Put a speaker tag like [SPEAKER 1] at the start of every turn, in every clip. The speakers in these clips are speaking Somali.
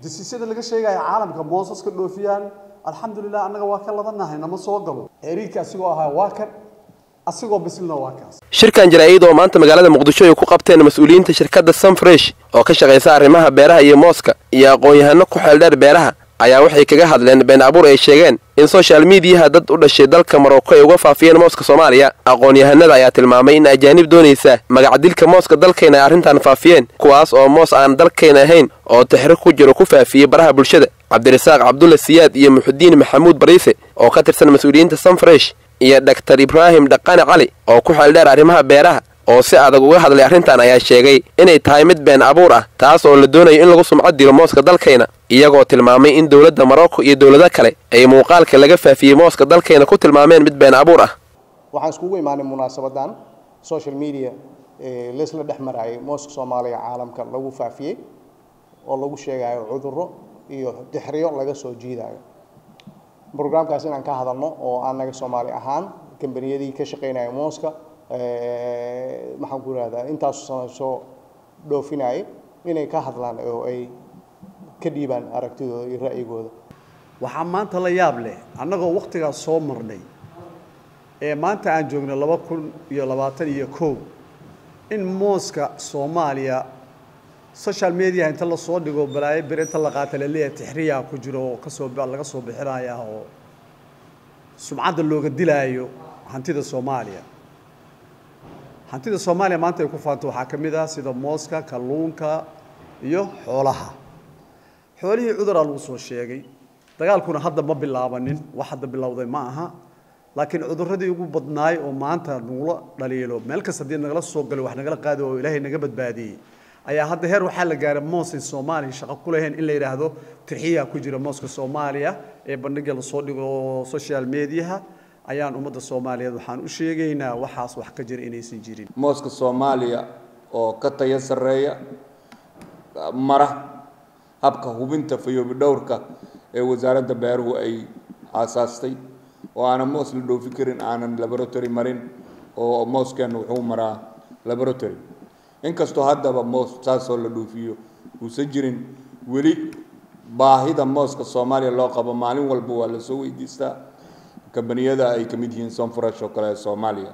[SPEAKER 1] dasiisyada laga sheegaya caalamka moosaska dhoofiyaan alxamdulilah annaga waa ka ladanahay nama soo galo xiriirka asigoo ahaa waa kan asigoo bislina waa kaas
[SPEAKER 2] shirkan jaraa'id oo maanta magaalada muqdisho ay ku qabteen mas-uuliyiinta shirkadda sunfresh oo ka shaqaysa arrimaha beeraha iyo mooska iyo aqoon-yahano ku xeeldheer beeraha ayaa waxay kaga hadleen been abuur ay sheegeen in soshal miidiyaha dad u dhashay dalka maroko ay uga faafiyeen mooska soomaaliya aqoon-yahanada ayaa tilmaamay in ajaanib doonaysa magacdilka mooska dalkayna ay arrintan faafiyeen kuwaas oo moos aan dalkayna ahayn oo tixri ku jiro ku faafiyey baraha bulshada cabdirasaaq cabdulla siyaad iyo muxudiin maxamuud bariise oo ka tirsan mas-uuliyiinta sunfresh iyo dhaktar ibraahim dhaqane cali oo ku xeeldheer arrimaha beeraha oo si adag uga hadlay arrintan ayaa sheegay inay tahay mid been abuur ah taas oo la doonayo in lagu sumcad dilo mooska dalkayna iyagoo tilmaamay in dowladda marocco iyo dowlado kale ay muuqaalka laga faafiyey mooska dalkayna ku tilmaameen mid been abuur ah
[SPEAKER 3] waxaan iskugu imaanay munaasabadan social media laysla dhex maraayay mooska soomaaliya caalamka lagu faafiyey oo lagu sheegayo cudurro iyo dixriyo laga soo jiidayo brograamkaas inaan ka hadalno oo anaga soomaali ahaan kambaniyadii ka shaqeynaya mooska maxaan ku irahdaa intaasu sana soo dhoofinayay inay ka hadlaan oo ay ka dhiibaan aragtidooda iyo ra'yigooda
[SPEAKER 1] waxaa maanta la yaab leh annagoo wakhtigaas soo marnay ee maanta aan joogno laba kun iyo labaatan iyo kow in mooska soomaaliya social media inta lasoo dhigo balaayo bir inta la qaata laleeyahay tixriyaa ku jiro oo kasoo laga soo bixinaya oo sumcadda looga dilaayo hantida soomaaliya hantida soomaaliya maanta ay ku faanto waxaa ka mid ah sida mooska kalluunka iyo xoolaha xoolihii cuduraa lagu soo sheegay dagaalkuna hadda ma bilaabanin wax hadda bilowday ma aha laakiin cudurradii ugu badnaay oo maanta nagula dhaliilo meel kasta haddii nagala soo galo wax nagala qaadi oo ilaahay naga badbaadiyey ayaa hadda heer waxaa la gaaray moosin soomaaliya shaqo ku lahayn in la yidhaahdo tirxiyaa ku jira mooska soomaaliya ee bandhiga lasoo dhigo social mediaha ayaan ummadda soomaaliyeed waxaan u sheegaynaa waxaas wax ka jira inaysan jirin
[SPEAKER 4] mooska soomaaliya oo ka tayo sarreeya mara habka hubinta fayoobi dhowrka ee wasaaradda beeruhu ay aasaastay oo aanan moos la dhoofi karin aanan laboratory marin oo mooskeenna wuxuu maraa laboratory inkastoo haddaba moos saasoo la dhoofiyo uusan jirin weli baahida mooska soomaaliya loo qabo maalin walba waa lasoo weydiistaa kambaniyada ay ka mid yihiin sonfresh oo kale ee soomaaliya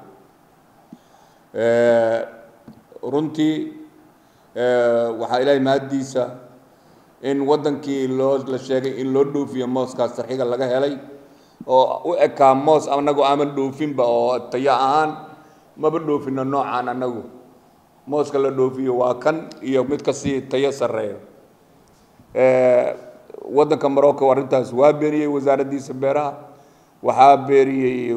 [SPEAKER 4] runtii waxaa ilaahay mahaddiisa in waddankii loo la sheegay in loo dhoofiyo mooskaas sarxiga laga helay oo u ekaa moos annagu aaman dhoofinba oo tayo ahaan maba dhoofino noocaan annagu mooska la dhoofiyo waa kan iyo mid kasii tayo sarreeyo waddanka morocco arrintaas waa beeniyey wasaaraddiisa beeraha waxaa beeriyey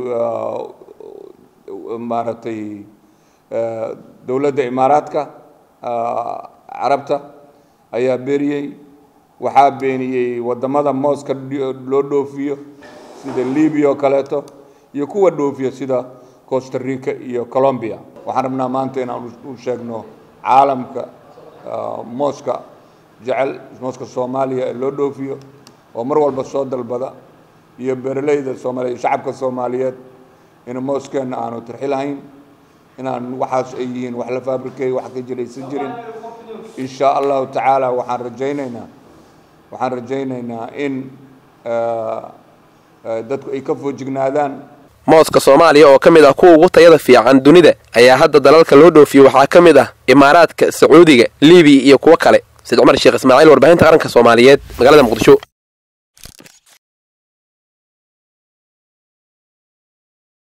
[SPEAKER 4] maaragtay dowladda imaaraadka carabta ayaa beeriyey waxaa beeniyey waddamada mooska loo dhoofiyo sida libiya oo kaleeto iyo kuwa dhoofiya sida costa rica iyo colombia waxaan rabnaa maanta inaan u sheegno caalamka mooska jecel mooska soomaaliya ee loo dhoofiyo oo mar walba soo dalbada iyo beeraleyda soomaaliya iyo shacabka soomaaliyeed in mooskeenna aanu tirxi lahayn inaan waxaas ay yihiin wax la fabrikeey wax ka jiraysan jirin in sha allahu tacaala waxaan rajaynaynaa waxaan rajaynaynaa in dadku ay ka foojignaadaan
[SPEAKER 2] mooska soomaaliya oo ka mid ah kuwa ugu tayada fiican dunida ayaa hadda dalalka loo dhoofiyo waxaa ka mid ah imaaraadka sacuudiga libiya iyo kuwo kale said cumar sheekh ismaaciil warbaahinta qaranka soomaaliyeed magaalada muqdisho